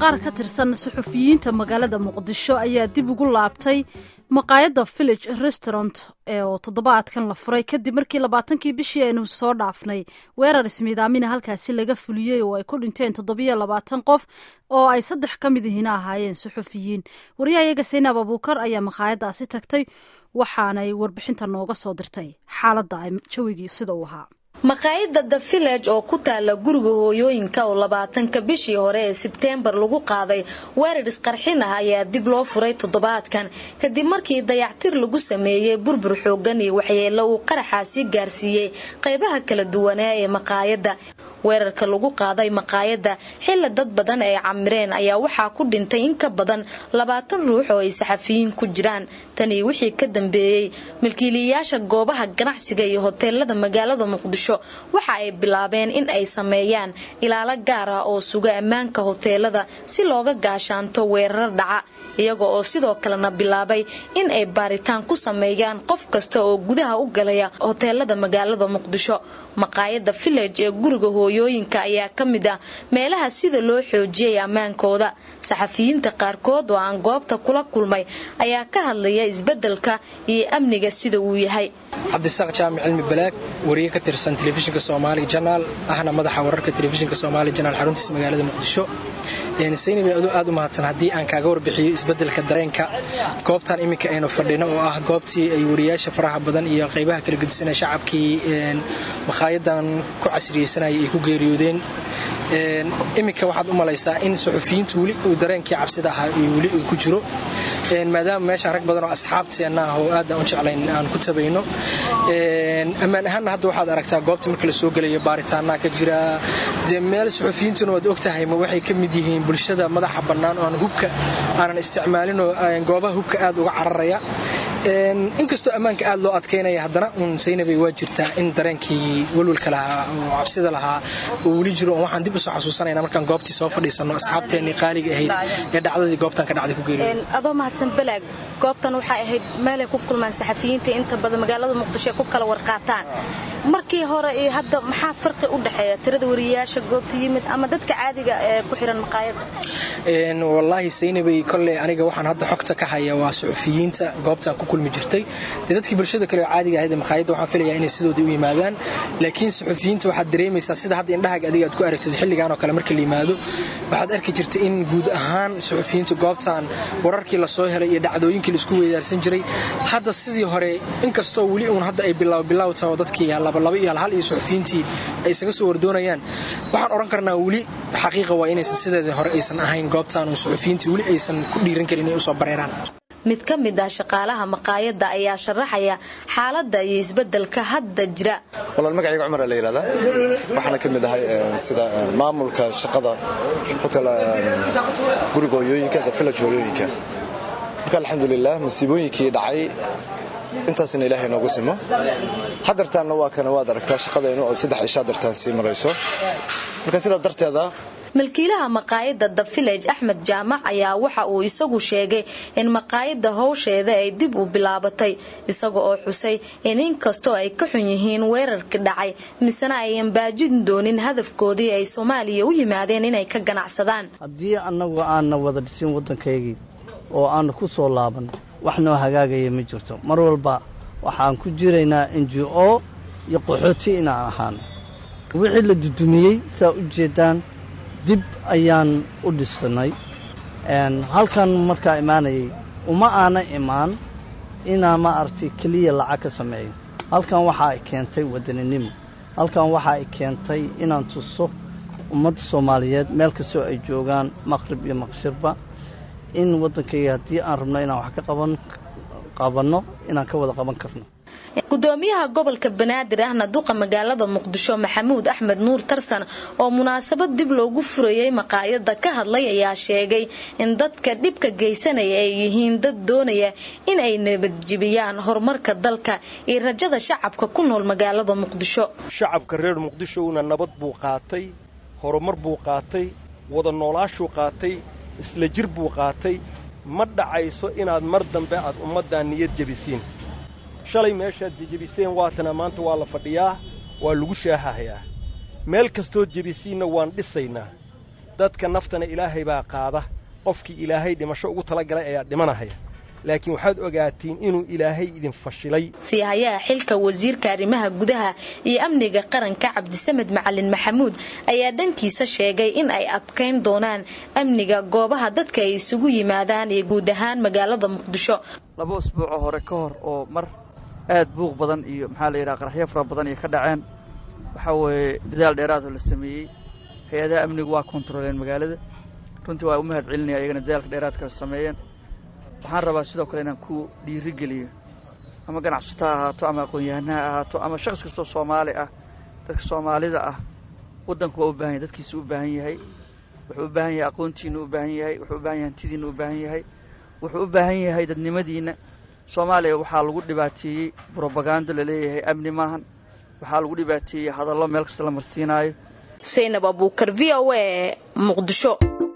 qaar ka tirsan suxufiyiinta magaalada muqdisho ayaa dib ugu laabtay maqaayadda village restaurant ee oo toddobaadkan la furay kadib markii labaatankii bishii aynu soo dhaafnay weerar ismiidaamina halkaasi laga fuliyey oo ay ku dhinteen toddobiyo labaatan qof oo ay saddex ka mid ihina ahaayeen suxufiyiin waryahayaga saynaab abuukar ayaa maqaayaddaasi tagtay waxaanay warbixinta nooga soo dirtay xaaladda ay jawigii sida uu ahaa maqaayadda the village oo ku taala guriga hooyooyinka oo labaatanka bishii hore ee sebteembar lagu qaaday weerar isqarxin ah ayaa dib loo furay toddobaadkan kadib markii dayactir lagu sameeyey burbur xoogan iyo waxyeelo uu qaraxaasi gaarsiiyey qaybaha kala duwanaa ee maqaayadda weerarka lagu qaaday maqaayadda xilla dad badan ay camireen ayaa waxaa ku dhintay in ka badan labaatan ruux oo ay saxafiyiin ku jiraan tanii wixii ka dambeeyey milkiilayaasha goobaha ganacsiga iyo hoteelada magaalada muqdisho waxa ay bilaabeen in ay sameeyaan ilaalo gaar ah oo suga ammaanka hoteelada si looga gaashaanto weerar dhaca iyaga oo sidoo kalena bilaabay in ay baaritaan ku sameeyaan qof kasta oo gudaha u galaya hoteelada magaalada muqdisho maqaayadda village ee guriga hooyooyinka ayaa ka mid ah meelaha sida loo xoojiyay ammaankooda saxafiyiinta qaarkood oo aan goobta kula kulmay ayaa ka hadlaya isbeddelka iyo amniga sida uu yahay cabdisaaq jaamic cilmi balaag wariye ka tirsan telefishinka soomaali janaal ahna madaxa wararka telefishinka soomaali janaal xaruntiisa magaalada muqdisho saynabi adu aad u mahadsan haddii aan kaaga warbixiyo isbeddelka dareenka goobtan iminka aynu fadhino oo ah goobtii ay wariyaasha faraha badan iyo qaybaha kala gedisanaya shacabkii maqaayadan ku casriyeysanaya ay ku geeriyoodeen iminka waxaad u malaysaa in suxufiyiintu weli uu dareenkii cabsida ahaa weli uu ku jiro maadaama meeshaan rag badan oo asxaabteenna ah oo aad aan u jeclayn aan ku tabayno ammaan ahaanna hadda waxaad aragtaa goobta marka la soo gelayo baaritaanaa ka jira dee meel suxufiyiintuna waad ogtahay ma waxay ka mid yihiin bulshada madaxa bannaan oo aan hubka aanan isticmaalinoo goobaha hubka aad uga cararaya inkastoo ammaanka aad loo adkaynaya haddana uun saynabay waa jirtaa in dareenkii walwalka lahaa oo cabsida lahaa oo weli jiro waxaan dib usoo xasuusanayna markaan goobtii soo fadhiisanno asxaabteennii qaaliga ahayd ee dhacdadii goobtan ka dhacday ku geeriyo adoo mahadsan balaag goobtan waxay ahayd meelay ku kulmaan saxafiyiinta inta badan magaalada muqdisho ay ku kala warqaataan markii hore iyo hadda maxaa farqi u dhexeeya tirada wariyayaasha goobta yimid ama dadka caadiga ee ku xiran maqaayadda wallaahi saynabay kolley aniga waxaan hadda xogta ka haya waa suxufiyiinta goobtan ku kulmi jirtay dee dadkii bulshada kale oo caadiga ahayd ee maqaayadda waxaan filayaa inay sidoodii u yimaadaan laakiin suxufiyiinta waxaad dareemaysaa sida hadda indhahaaga adiga aad ku aragtid xilligan oo kale marka la yimaado waxaad arki jirtay in guud ahaan suxufiyiinta goobtan wararkii lasoo helay iyo dhacdooyinkii laisku weydaarsan jiray hadda sidii hore inkastoo weli uun hadda ay bilaaw bilaaw taho dadkii labalaba iyo halhal iyo suxufiyiintii ay isaga soo wardoonayaan waxaan odhan karnaa weli xaqiiqa waa inaysan sideedii hore aysan ahayn goobtan oo suxufiyiintii weli aysan ku dhiiran karin inay usoo bareeraan mid ka mid ah shaqaalaha maqaayadda ayaa sharaxaya xaaladda iyo isbeddelka hadda jira walaal magacayga cumar la yidhahdaa waxaana ka mid ahay sida maamulka shaqada hotel guriga hooyooyinka the village hooyooyinka marka alxamdulilah masiibooyinkii dhacay intaasna ilaahay noogu simo hadartaanna waa kana waad aragtaa shaqadaynu oo saddex ishaa dartaan sii marayso marka sidaa darteeda milkiilaha maqaayadda the village axmed jaamac ayaa waxa uu isagu sheegay in maqaayadda howsheeda ay dib u bilaabatay isaga oo xusay in inkastoo ay ka xun yihiin weerarkii dhacay misena ayan baajin doonin hadafkoodii ay soomaaliya u yimaadeen inay ka ganacsadaan haddii annagu aanna wada dhisin waddankaygii oo aanna ku soo laaban wax noo hagaagaya ma jirto mar walba waxaan ku jiraynaa n g o iyo qaxooti inaan ahaano wixii la dudumiyey saa u jeedaan dib ayaan u dhisannay halkan markaa imaanayay uma aana imaan inaa ma aragtay keliya lacag ka sameeyo halkan waxa ay keentay wadaninimo halkan waxa ay keentay inaan tuso ummadda soomaaliyeed meel kastoo ay joogaan maqrib iyo maqshirba in waddankayga haddii aan rabno inaan wax ka qabanno inaan ka wada qaban karno gudoomiyaha gobolka banaadir ahna duqa magaalada muqdisho maxamuud axmed nuur tarsan oo munaasabad dib loogu furayay maqaayadda ka hadlay ayaa sheegay in dadka dhibka geysanaya ay yihiin dad doonaya in ay nabadjibiyaan horumarka dalka iyo rajada shacabka ku nool magaalada muqdisho shacabka reer muqdishowna nabad buu qaatay horumar buu qaatay wada noolaashuu qaatay isla jir buu qaatay ma dhacayso inaad mar dambe aad ummaddaa niyad jebisiin shalay meeshaad jejebiseen waatana maanta waa la fadhiyaa waa lagu shaahahayaa meel kastood jebisiinna waan dhisaynaa dadka naftana ilaahay baa qaada qofkii ilaahay dhimasho ugu talagalay ayaa dhimanahaya laakiin waxaad ogaatiin inuu ilaahay idin fashilay siihayaha xilka wasiirka arrimaha gudaha iyo amniga qaranka cabdisamed macalin maxamuud ayaa dhankiisa sheegay in ay adkayn doonaan amniga goobaha dadka ay isugu yimaadaan iyo guud ahaan magaalada muqdisho laba usbuucoo hore ka hor oo mar aad buuq badan iyo maxaa la yidhaha qaraxyo fara badan iyo ka dhaceen waxaa weeye dadaal dheeraadoo la sameeyey hay-adaha amnigu waa kontaroleen magaalada runtii waa u mahad celinaya iyagana dadaalka dheeraadka sameeyeen waxaan rabaa sidoo kale inaan ku dhiirigeliyo ama ganacsato ha ahaato ama aqoon-yahana ha ahaato ama shakhs kastoo soomaali ah dadka soomaalida ah waddanku waa u baahan yahay dadkiisu u baahan yahay wuxuu u baahan yahay aqoontiinna u baahan yahay wuxuu u baahan yahay hantidiinna u baahan yahay wuxuu u baahan yahay dadnimadiinna soomaaliya waxaa lagu dhibaateeyey brobagando laleeyahay amni maahan waxaa lagu dhibaateeyey hadallo meel kasta la marsiinaayo saynab abuukar v o a muqdisho